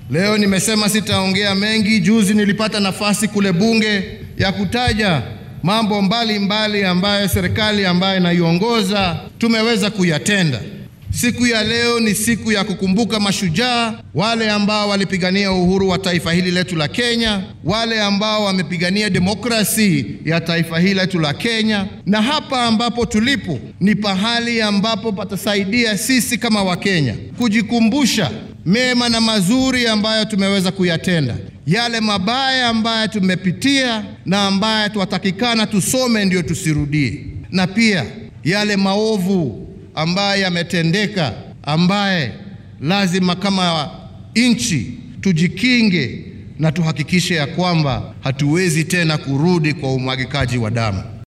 Leo nimesema sitaongea mengi. Juzi nilipata nafasi kule bunge ya kutaja mambo mbalimbali mbali ambayo serikali ambayo inaiongoza tumeweza kuyatenda. Siku ya leo ni siku ya kukumbuka mashujaa wale ambao walipigania uhuru wa taifa hili letu la Kenya, wale ambao wamepigania demokrasi ya taifa hili letu la Kenya. Na hapa ambapo tulipo ni pahali ambapo patasaidia sisi kama Wakenya kujikumbusha mema na mazuri ambayo tumeweza kuyatenda, yale mabaya ambayo tumepitia na ambayo tuwatakikana tusome ndio tusirudie, na pia yale maovu ambaye yametendeka, ambaye lazima kama nchi tujikinge na tuhakikishe ya kwamba hatuwezi tena kurudi kwa umwagikaji wa damu.